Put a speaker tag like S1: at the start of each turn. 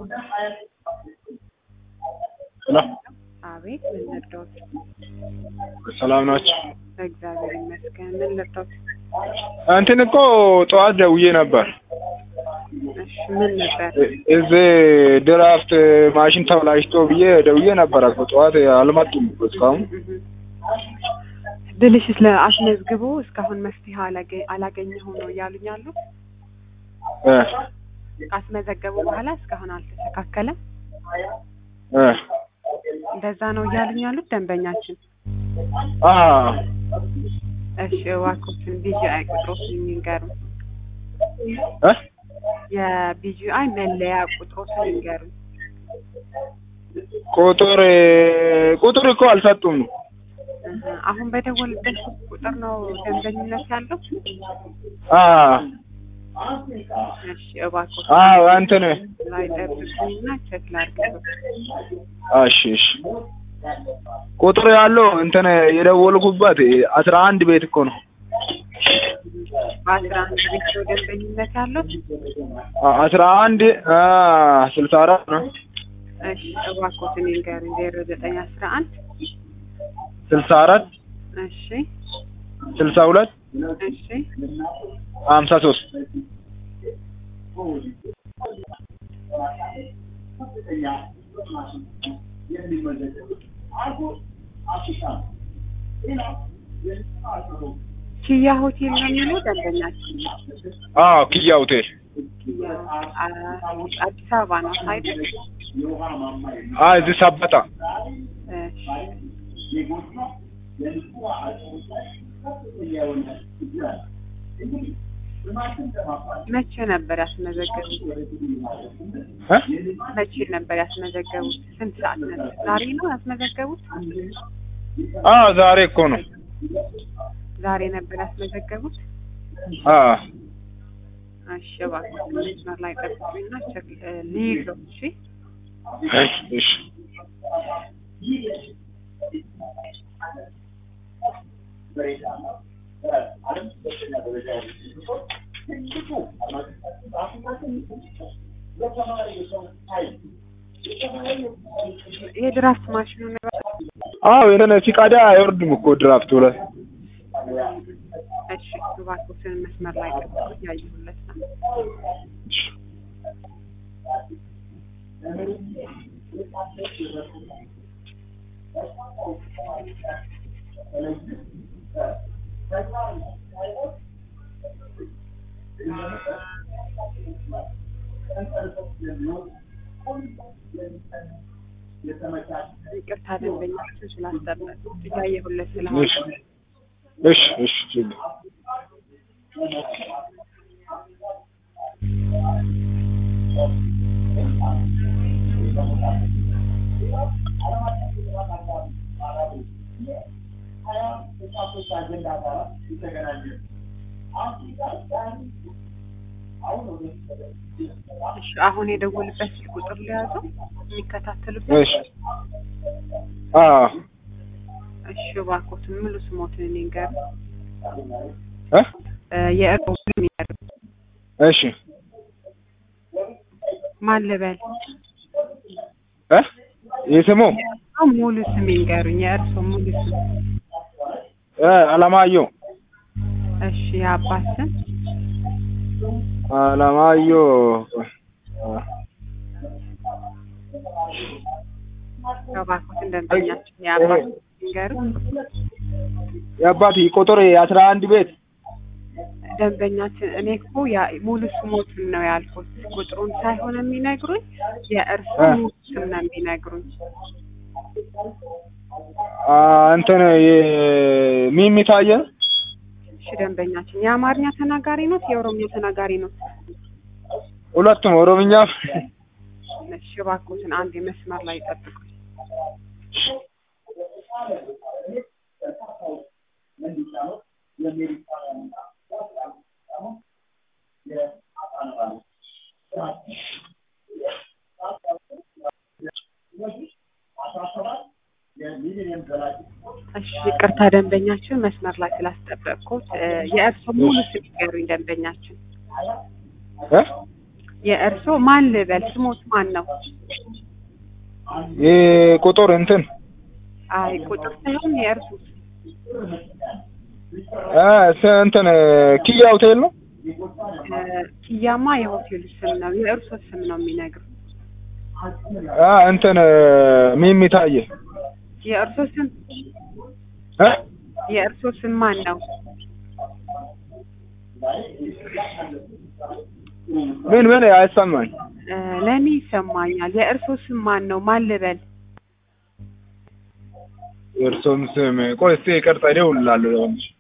S1: ሄሎ
S2: አቤት ምን ልርዳዎት?
S1: ሰላም ናቸው?
S2: እግዚአብሔር ይመስገን። ምን ልርዳዎት?
S1: እንትን እኮ ጠዋት ደውዬ ነበር።
S2: እሺ ምን ነበር?
S1: እ- እዚህ ድራፍት ማሽን ተበላሽቶ ብዬ ደውዬ ነበር እኮ ጠዋት አልመጡም እኮ እስካሁን።
S2: እህ። ብልሽት ለአስመዝግቦ እስካሁን መፍትሄ አላገ- አላገኘሁም ነው እያሉኝ ያሉት።
S1: እ
S2: ካስመዘገቡ በኋላ እስካሁን አልተስተካከለም።
S1: እ
S2: እንደዛ ነው እያሉኝ ያሉት ደንበኛችን።
S1: አ
S2: እሺ እባክዎትን ቢጂአይ ቁጥሮትን ይንገሩ።
S1: እ
S2: የቢጂአይ መለያ ቁጥሮትን ይንገሩ።
S1: ቁጥር ቁጥር እኮ አልሰጡም።
S2: እህ። አሁን በደወልበት ቁጥር ነው ደንበኝነት ያለው።
S1: አ
S2: እሺ እባክዎት
S1: አዎ እንትን
S2: ላይ ጠብቁኝና ቼክ ላድርግ።
S1: እሺ እሺ ቁጥር ያለው እንትን የደወልኩበት አስራ አንድ ቤት እኮ ነው።
S2: በአስራ አንድ ቤት ነው ደንበኝነት ያለው።
S1: አ- አስራ አንድ አ ስልሳ አራት ነው
S2: እሺ እባክዎትን ይንገሩኝ። ዜሮ ዘጠኝ አስራ አንድ
S1: ስልሳ አራት
S2: እሺ
S1: ስልሳ ሁለት
S2: እሺ
S1: ሀምሳ ሶስት
S2: ኪያ ሆቴል ነው የሚለው ደንበኛችን።
S1: አዎ ኪያ ሆቴል
S2: ኪያ አ- አዲስ አበባ ነው አይደል?
S1: አ እዚህ ሰበታ
S2: እሺ መቼ ነበር ያስመዘገቡት?
S1: እ
S2: መቼ ነበር ያስመዘገቡት? ስንት ሰዓት ነበር? ዛሬ ነው ያስመዘገቡት?
S1: አ ዛሬ እኮ ነው
S2: ዛሬ ነበር ያስመዘገቡት?
S1: አ
S2: እሺ እባክዎት መስመር ላይ ጠብቁኝና ቼክ እ ልይዘው። እሺ
S1: እሺ እሺ
S2: የድራፍት ማሽኑ ነበር።
S1: አዎ የሆነ ሲቀዳ አይወርድም እኮ ድራፍቱ ላይ
S2: እሺ እባክዎትን መስመር ላይ ጠብቁ፣ እያየሁለት ነው። ይቅርታ ደንበኛችን ስላስጠበቁት እያየሁለት ስለሆነ
S1: እሺ እሺ እሺ ችግር
S2: እሺ አሁን የደወልበት ስልክ ቁጥር ሊያዘው የሚከታተሉበት
S1: እሺ አ
S2: እሺ እባክዎትን ሙሉ ስሞትን ይንገሩ።
S1: እ
S2: እ የእርሶ ስም ይንገሩ።
S1: እሺ
S2: ማን ልበል?
S1: እ የስሙ
S2: አዎ ሙሉ ስም ይንገሩኝ። የእርሶ ሙሉ ስም።
S1: እ አለማየሁ
S2: እሺ የአባት ስም
S1: አለማየሁ አ
S2: እባክዎትን ደንበኛችን የአባት ስም ይንገሩ።
S1: የአባት ቁጥር የአስራ አንድ ቤት
S2: ደንበኛችን እኔ እኮ ያ- ሙሉ ስሞትን ነው ያልኩት፣ ቁጥሩን ሳይሆን የሚነግሩኝ የእርሱ
S1: እ
S2: ሙሉ ስም ነው የሚነግሩኝ።
S1: አ እንትን የሚሚ ታየ
S2: እሺ ደንበኛችን የአማርኛ ተናጋሪ ኖት የኦሮምኛ ተናጋሪ ኖት?
S1: ሁለቱም ኦሮምኛ
S2: እሺ እባክዎትን አንድ መስመር ላይ ጠብቁኝ። እሺ ይቅርታ ደንበኛችን መስመር ላይ ስላስጠበቅኩት እ የእርሶ ሙሉ ስም ይንገሩኝ ደንበኛችን።
S1: እ
S2: የእርሶ ማን ልበል? ስሞት ማን ነው?
S1: ይህ ቁጥር እንትን
S2: አይ ቁጥር ሳይሆን የእርሱ
S1: አ ስ- እንትን ኪያ ሆቴል ነው።
S2: እ፣ ኪያማ የሆቴሉ ስም ነው። የእርሶ ስም ነው የሚነግሩ።
S1: አ እንትን ሚሚ ታየ
S2: የእርሶ ስም
S1: እ
S2: የእርሶ ስም ማን ነው?
S1: ምን ምን አይሰማኝ።
S2: እ፣ ለእኔ ይሰማኛል። የእርሶ ስም ማን ነው? ማን ልበል?
S1: የእርሶን ስም ቆይ እስኪ ይቅርታ እደውልልሃለሁ።